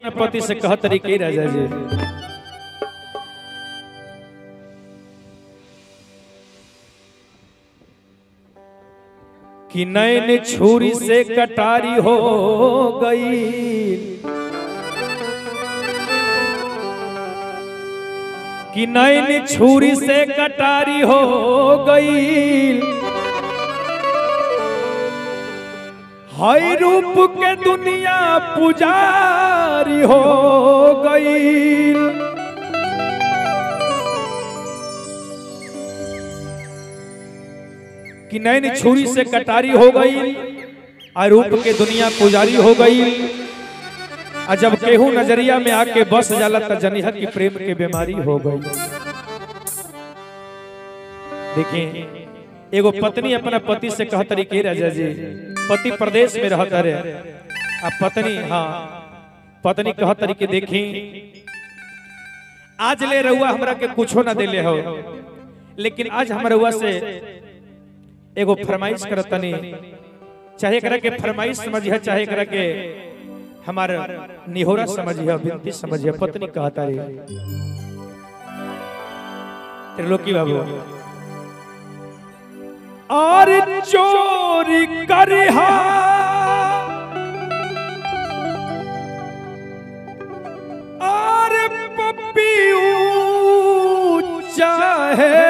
अपने पति से कह तरीके राजा जी कि नैन छुरी से कटारी हो गई कि नैन छुरी से कटारी हो गई हई रूप के दुनिया पुजारी हो गई कि नैन छुरी से कटारी हो गई और रूप के दुनिया पुजारी हो गई और जब केहू नजरिया में आके बस जाला त जनिहर की प्रेम के बीमारी हो गई देखिए एगो पत्नी अपना पति से कह तरीके राजा जी पति प्रदेश में रहता रे आ पत्नी हाँ पत्नी कह तरीके देखी आज ले रहुआ हमरा के कुछो ना देले हो लेकिन आज हम रहुआ से एगो फरमाइश करतनी चाहे करा के फरमाइश समझिए चाहे करा के हमार निहोरा समझिए विनती समझिए पत्नी कहता रे त्रिलोकी बाबू और चोरी करिहा और पपियू चाहे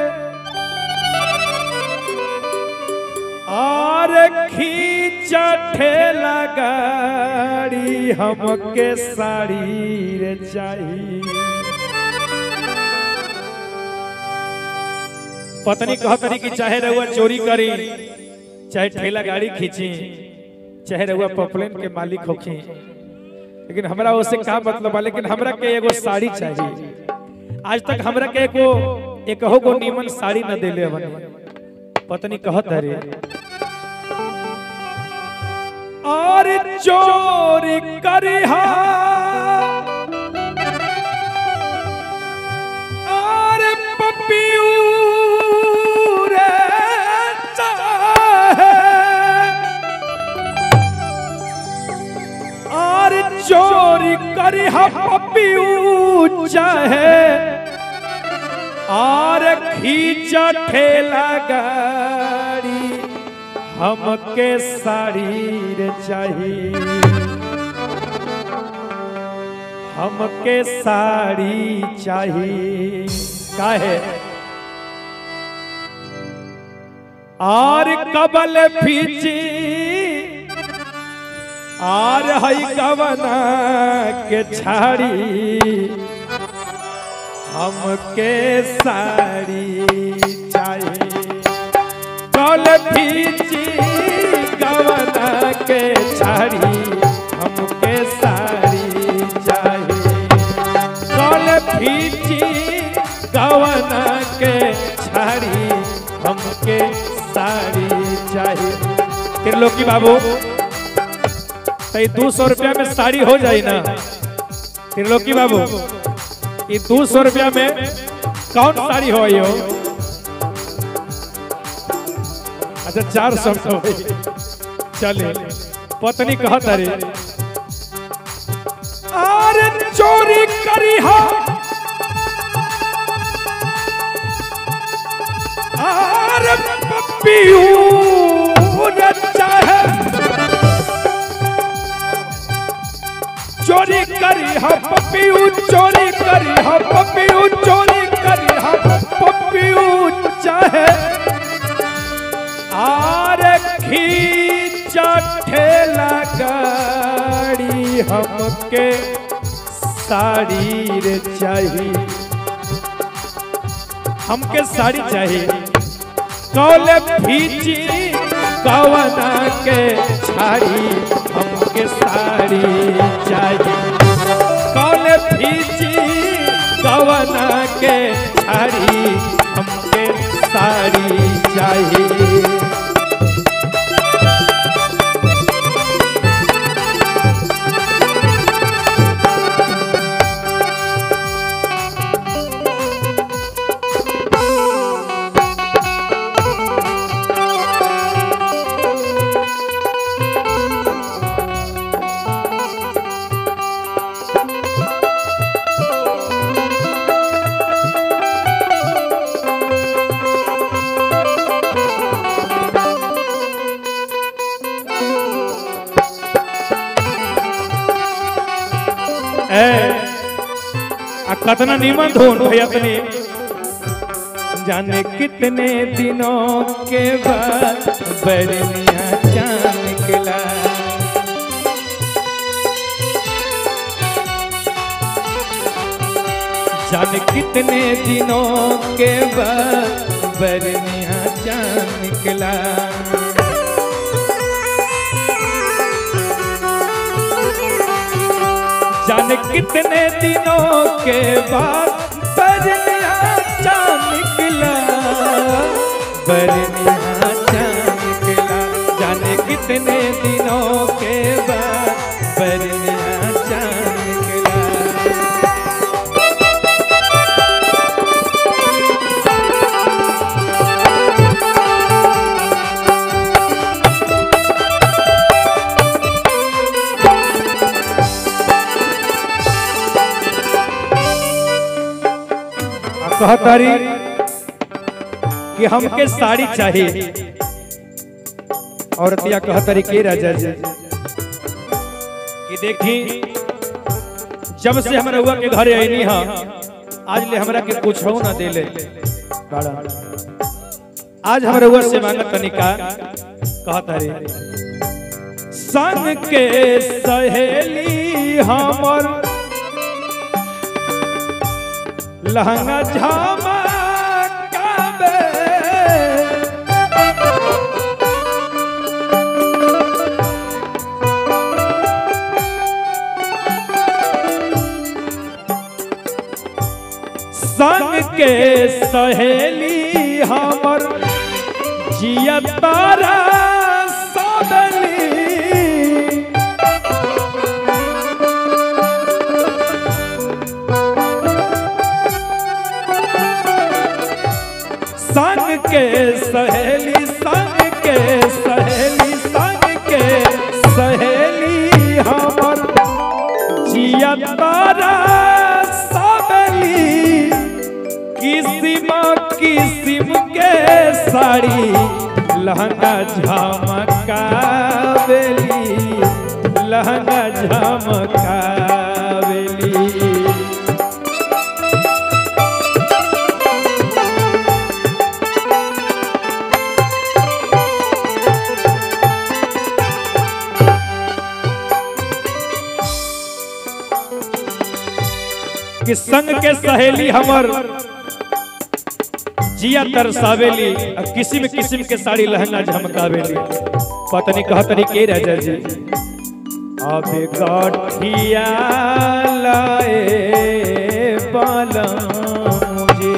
और खींच ठेला गाड़ी हमके साड़ी रे चाहिए पत्नी कहतरी कि चाहे रहुआ चोरी करी चाहे ठेला गाड़ी खींची चाहे रहुआ पॉपलेन के मालिक होखी लेकिन हमरा उससे का मतलब बा लेकिन हमरा के एगो साड़ी चाहिए आज तक हमरा के एको एकहो गो नीमन साड़ी न देले हवन पत्नी कहत रे और चोरी करिहा और पपियू रे चाहे और चोरी करिहा पपियू चाहे और खींच ठेला गाड़ी हमके साड़ी रे चाहिए हमके साड़ी चाहिए काहे और कबल फीची और हई कवना के छाड़ी हमके साड़ी चाहिए कल फीची कवना के छाड़ी हमके साड़ी चाहिए कल फीची कवना के छाड़ी हमके साड़ी चाहिए त्रिलोकी बाबू तो दो सौ रुपया में साड़ी हो जाए ना त्रिलोकी बाबू ये दो सौ रुपया में कौन साड़ी हो यो अच्छा चार सौ हो चले पत्नी कहत अरे अरे चोरी करी हा अरे पपियू रे चाहे चोरी करी हा पपियू चोरी करी हा पपियू चोरी करी हा पपियू चाहे आर खींच ठेला गाड़ी हमके साड़ी रे चाहिए हमके साड़ी चाहिए कौले फीची कवना के छाड़ी हमके साड़ी चाहिए कौले फीची कवना के छाड़ी हमके साड़ी चाहिए ए आ कतना नीमन धुन भैया तनी जाने कितने दिनों के बाद बरनिया चांद निकला जाने कितने दिनों के बाद बरनिया चांद निकला जाने कितने दिनों के बाद बरनिया चांद निकला बरनिया चांद निकला जाने कितने दिनों के बाद बरनिया चांद निकला आ कहतारी कि हमके साड़ी चाहिए औरतिया कहतारी के राजा जी कि देखी जब से हमरा हुआ के घरे आईनी हा आज ले हमरा के कुछ हो ना देले बाड़ा आज हमरा हुआ से मांगत तनिका कहतारी संग के सहेली हमर लहंगा झामा काबे संग के सहेली हमर जिया तारा सदली संग के सहेली संग के सहेली संग के सहेली हमर जिया तारा सबली किसिम किसिम के साड़ी लहंगा झमकावेली लहंगा झमकावेली कि संग के सहेली हमर जिया तरसावेली आ किसिम किसिम के साड़ी लहंगा झमकावेली पत्नी कहतनी के राजा जी अब गठिया लाए बालम मुझे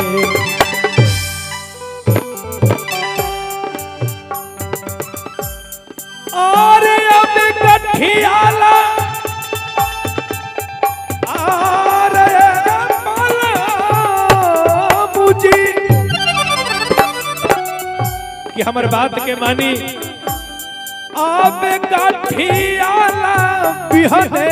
और अब गठियाला आरे मला मुझे कि हमर बात के मानी अब गठियाला बिहने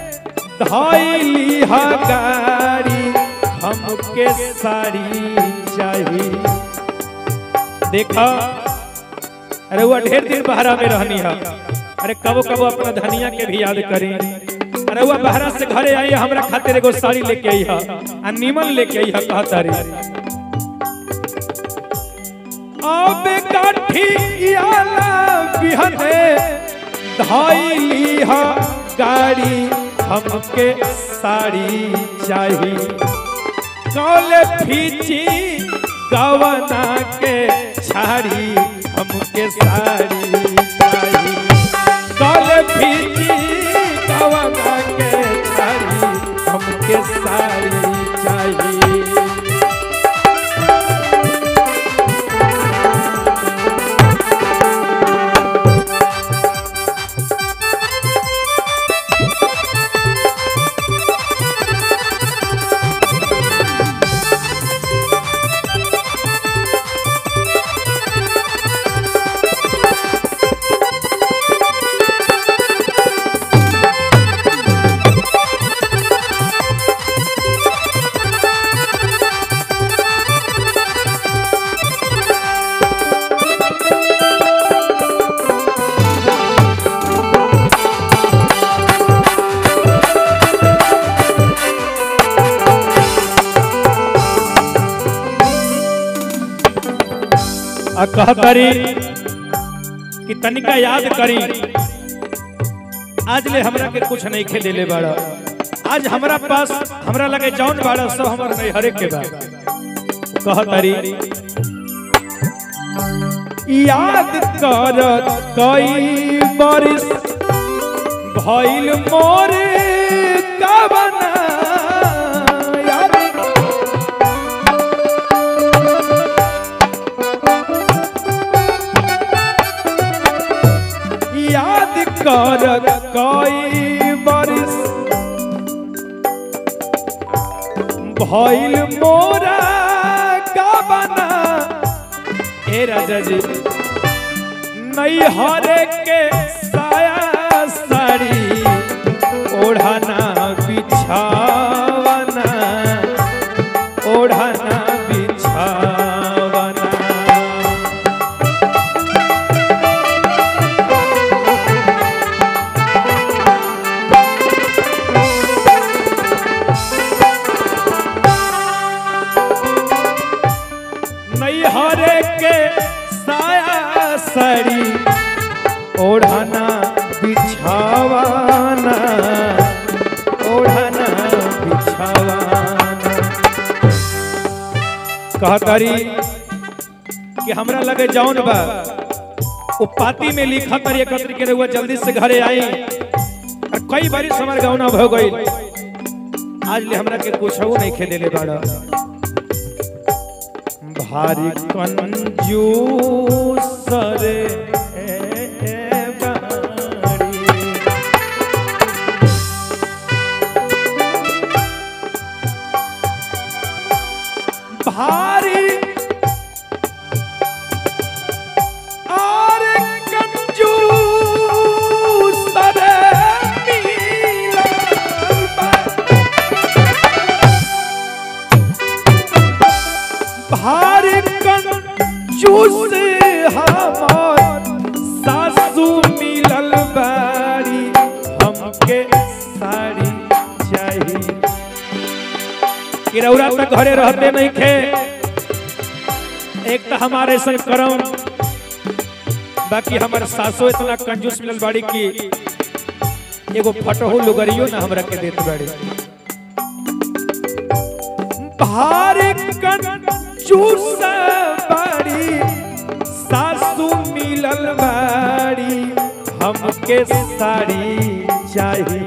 धैली हा गाड़ी हमके साड़ी चाहिए देखा अरे वो ढेर दिन बहरा में रहनी है अरे कबो कबो अपना धनिया के भी याद करी अरे वो बहरा से घरे आई है, हमरा खातिर एगो साड़ी लेके आई है आ नीमन लेके आई है कहता रे अब काठी आला बिहने धाइली हा गाड़ी हमके साड़ी चाहिए कौले फीची गवना के छाड़ी हमके साड़ी चाहिए कौले फीची गवना के छाड़ी हमके साड़ी चाहिए कहतरी कि तनिका याद करी आज ले हमरा के कुछ नहीं खे देले बाड़ा आज हमरा पास हमरा लगे जौन बाड़ा सब हमर नहीं हरे के बा कहतरी याद कर कई बरिस भइल मोर कबना याद याद कर कई बरिस भइल मोरा कबना ए राजा जी नई हरे के साया साड़ी ओढ़ाना बिछावना ओढ़ाना बिछावना नैहरे के साया साड़ी ओढ़ाना बिछावाना ओढ़ाना बिछावाना कहतरी कि हमरा लगे जौन बा वो पाती में लिखा तरी एकत्र के रहुआ जल्दी से घरे आई और कई बारी हमार गौना भ गई आज ले हमरा के कुछ नहीं खेले बाड़ा भारी कंजूस रे बाड़ी। भारी और कंजूस रे मिलल बा। भारी कंजूस हमार सासू मिलल बाड़ी हमके साड़ी चाहिए किरौरा तक घरे रहते नहीं खे एक तो हमारे संग करम बाकी हमारे सासो इतना कंजूस मिलल बाड़ी की एगो फटहो लुगरियो ना हमरा के देत बाड़ी भारी कंजूस बाड़ी सासू मिलल बाड़ी हमके साड़ी चाहिए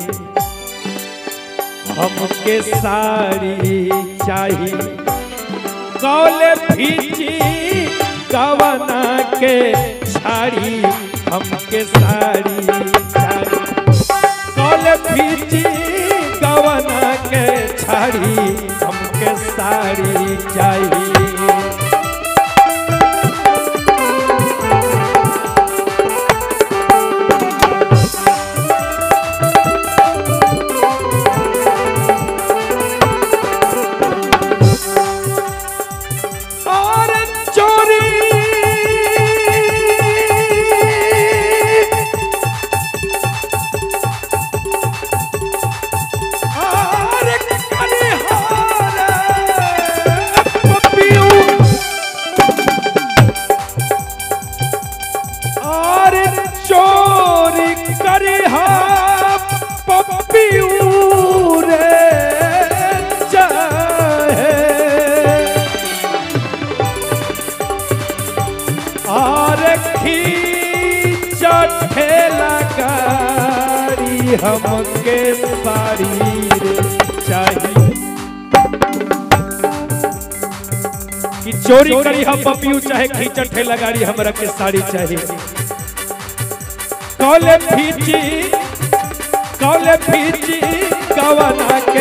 हमके साड़ी चाहिए कौले भीची कवना के छाड़ी हमके साड़ी चाहिए कौले भीची कवना के छाड़ी हमके साड़ी चाहिए और चोरी और कनिहार पपियू और चोरी करिहा पपियू रे चाहे और खींचा ठेला गाड़ी हमके साड़ी रे चाहिए कि चोरी करी हम पपियू चाहे खींचा ठेला गाड़ी हमरा के साड़ी चाहिए कौले फीची कौले फीची कवना